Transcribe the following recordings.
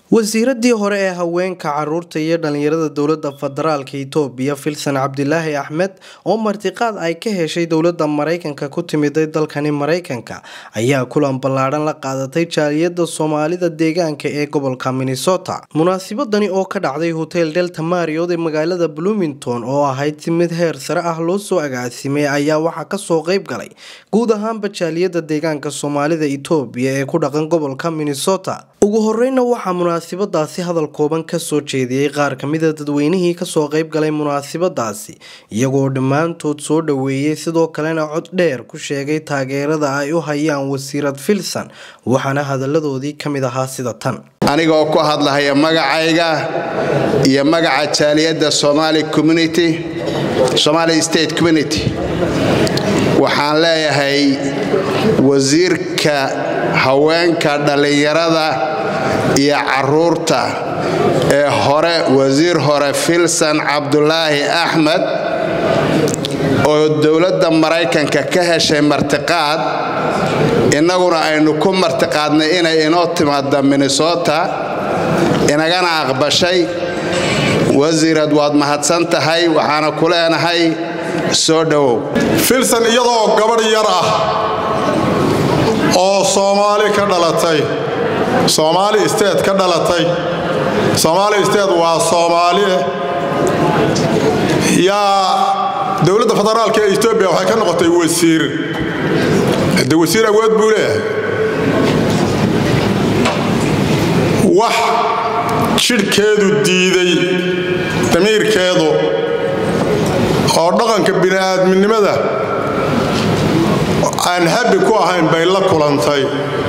wasiiradii hore ee haweenka caruurta iyo dhalinyarada dowlada federaalk itoobiya filsan cabdilaahi axmed oo martiqaad ay ka heshay dowlada mareykanka ku timiday dalkani mareykanka ayaa kulan ballaadhan la qaadatay jaaliyada soomaalida deegaanka ee gobolka minnesota munaasibadani oo ka dhacday hotel delta mariod ee magaalada bloomington oo ahayd si mid heer sare ah loo soo agaasimay ayaa waxaa kasoo qeyb galay guud ahaanba jaaliyada deegaanka soomaalida itoobiya ee ku dhaqan gobolka minnesota ugu horeyna waxaa munaasibadaasi hadal kooban kasoo jeediyey qaar kamida dadweynihii kasoo qeyb galay munaasibadaasi iyagoo dhammaantood soo dhaweeyey sidoo kalena cod dheer ku sheegay taageerada ay u hayaan wasiirad filsan waxaana hadaladoodii kamid ahaa sida tan anigoo ku hadlahaya magacayga iyo magaca jaaliyadda somali community somali state community waxaan leeyahay wasiirka haweenka dhallinyarada iyo caruurta ee hore wasiir hore filsan cabdulaahi axmed oo dowladda maraykanka ka heshay martiqaad innaguna aynu ku martiqaadnay inay inoo timaada minnesota inagana aqbashay wasiirad waad mahadsan tahay waxaana ku leenahay soo dhowow filsan iyadoo gabadh yar ah oo soomaali ka dhalatay soomaali state ka dhalatay soomaali state waa soomaaliye yaa dowladda federaalk ee etoobiya waxay ka noqotay wasiir de wasiir awood buu leeyahay wax jidhkeedu diiday damiirkeedu oo dhaqanka bini'aadminimada aan habi ku ahayn bay la kulantay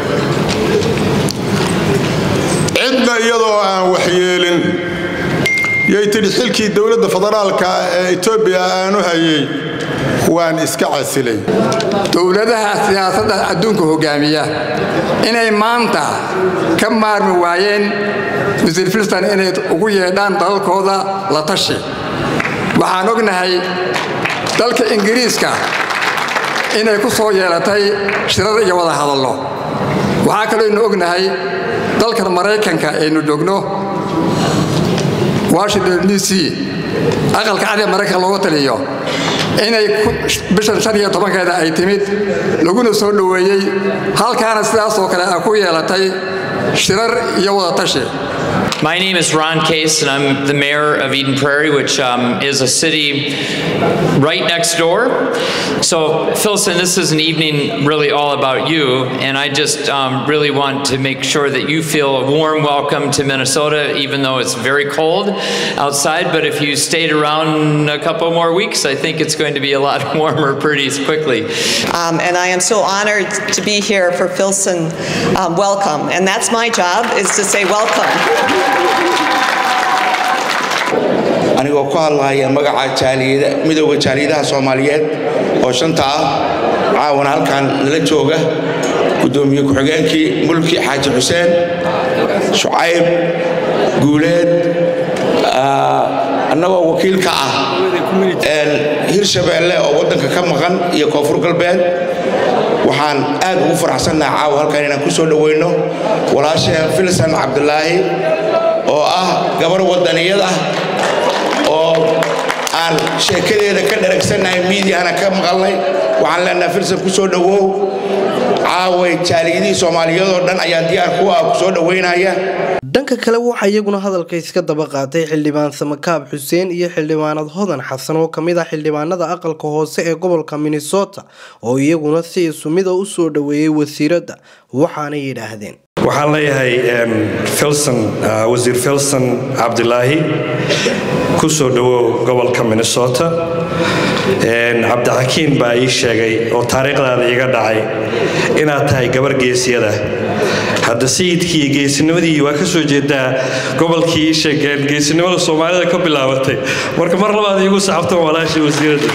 cidna iyadoo aan waxyeelin yay tidhi xilkii dowladda federaalka ee etoobiya aanu hayay waan iska casilay dowladaha siyaasadda adduunka hogaamiya inay maanta ka maarmi waayeen wasiir filstan inay ugu yeedhaan dalalkooda la tashi waxaan ognahay dalka ingiriiska inay ku soo yeelatay shirar iyo wada hadallo waxaa kalooynu ognahay dalkan maraykanka aynu joogno washington d c aqalka cad ee maraykanka looga taliyo inay bishan shan iyo tobankeeda ay timid laguna soo dhoweeyey halkaana sidaasoo kale a ku yeelatay shirar iyo wada tashi My name is Ron Case, and I'm the mayor of Eden Prairie, which um, is a city right next door. So, Philson, this is an evening really all about you, and I just um, really want to make sure that you feel a warm welcome to Minnesota, even though it's very cold outside. But if you stayed around a couple more weeks, I think it's going to be a lot warmer pretty quickly. Um, and I am so honored to be here for Philson um, Welcome, and that's my job is to say welcome. anigoo ku hadlahaya magaca midooda jaaliyadaha soomaaliyeed oo shanta ah caawana halkan nala jooga gudoomiye ku-xigeenkii mulki xaaji xuseen shucayb guuleed annagoo wakiilka ah hirshabeelle oo waddanka ka maqan iyo koonfur galbeed waxaan aad ugu faraxsannaha caawa halkan inaan ku soo dhowayno walaasheen filsan cabdulaahi oo ah gabar waddaniyad ah oo aan sheekadeeda ka dharagsannahay miidiyahana ka maqalnay waxaan leenaha filsan ku soo dhowow caaway jaaliyadihii soomaaliyeedoo dhan ayaa diyaar ku ah ku soo dhowaynaya dhanka kale waxaa iyaguna hadalka iska daba qaatay xildhibaan samakaab xuseen iyo xildhibaanad hodan xasan oo kamid ah xildhibaanada aqalka hoose ee gobolka minnesota oo iyaguna si isumida u soo dhoweeyey wasiiradda waxaanay yidhaahdeen waxaan leeyahay filson wasiir filson cabdilaahi ku soo dhowow gobolka minnesota cabdixakiin baa ii sheegay oo taariikhdaada iiga dhacay inaad tahay gabar geesiyada hadda sayidkii iyo geesinimadii waa ka soo jeedaa gobolkii ii sheegeen geesinimada soomaalida ka bilaabatay marka mar labaad iigu saxabtan walaashii wasiiradda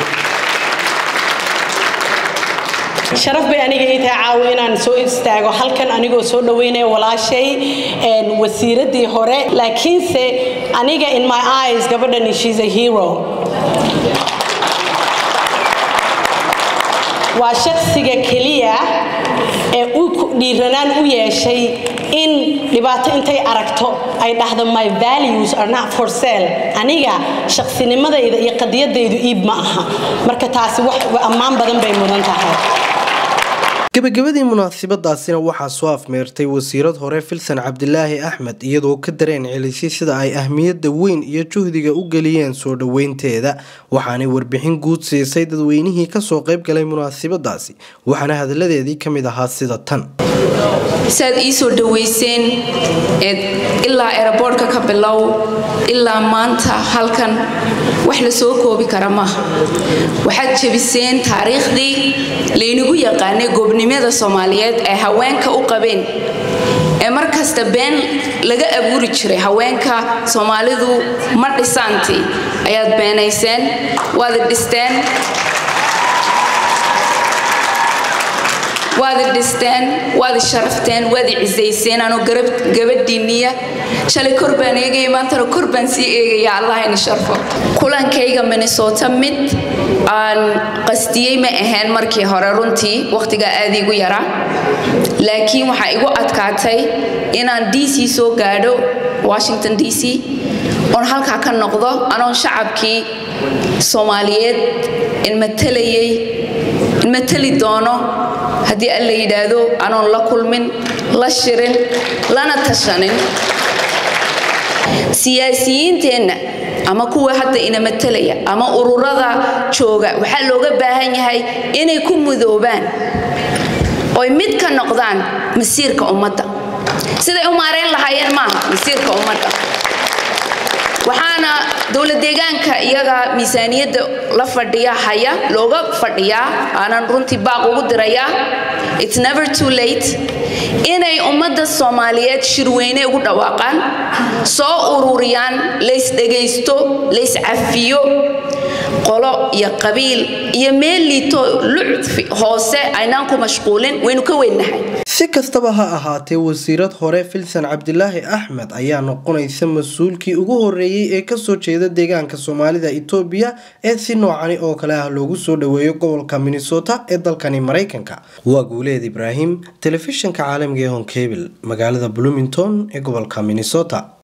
sharaf bay aniga ii tahay caawo inaan soo istaago halkan anigoo soo dhoweynaya walaashay wasiiraddii hore laakiinse aniga in my eyes gabadhani she's a hero waa shaqsiga keliya ee uu dhiiranaan u yeeshay in dhibaato intay aragto ay dhahdo my values are not for sale aniga shaqsinimadayda iyo qadiyadaydu iib ma aha marka taasi wax ammaan badan bay mudan tahay gabagabadii munaasabadaasina waxaa soo afmeertay wasiirad hore filsan cabdilaahi axmed iyadoo ka dareen celisay sida ay ahmiyadda weyn iyo juhdiga u geliyeen soo dhoweynteeda waxaanay warbixin guud siisay dadweynihii kasoo qaybgalay munaasabadaasi waxaana hadalladeedii ka mid ahaa sida tan saad ii soo dhoweyseen ilaa eraboortka ka bilow ilaa maanta halkan wax la soo koobi kara maaha waxaad jebiseen taariikhdii laynagu yaqaanay goobnimada soomaaliyeed ee haweenka u qabeen ee mar kasta been laga abuuri jiray haweenka soomaalidu ma dhisaantii ayaad beenayseen waad dhisteen waad dhisteen waad sharafteen waad cisayseen anoo gabadhiinniya shalay kor baan eegaya maantana kor baan sii eegaya allah ini sharfo kulankayga minnesota mid aan qastiyey ma ahayn markii hore runtii wakhtigaa aad igu yaraa laakiin waxaa igu adkaatay inaan d c soo gaadho washington d c oon halkaa ka noqdo anoon shacabkii soomaaliyeed inmatalayay inmatali doono haddii alla yidhaahdo anoon la kulmin la shirin lana tashanin siyaasiyiinteenna ama kuwa hadda ina matalaya ama ururada jooga waxaa looga baahan yahay inay ku mudoobaan oy mid ka noqdaan masiirka ummadda siday u maarayn lahaayeen maaha masiirka ummadda waxaana dowlad deegaanka iyaga miisaaniyadda la fadhiya haya looga fadhiyaa aanan runtii baaq ugu dirayaa its never too late inay ummadda soomaaliyeed shirweyne ugu dhawaaqaan soo ururiyaan laysdhegaysto layscafiyo qolo iyo qabiil iyo meel liito lucfi hoose aynaan ku mashquulin waynu ka weynnahay si kastaba ha ahaatee wasiirad hore filsan cabdilaahi axmed ayaa noqonaysa mas-uulkii ugu horeeyey ee kasoo jeeda deegaanka soomaalida itoobiya ee si noocani oo kale ah loogu soo dhoweeyo gobolka minnesota ee dalkani maraykanka waa guuleed ibraahim telefishinka caalamiga ee honkebil magaalada bloomington ee gobolka minnesota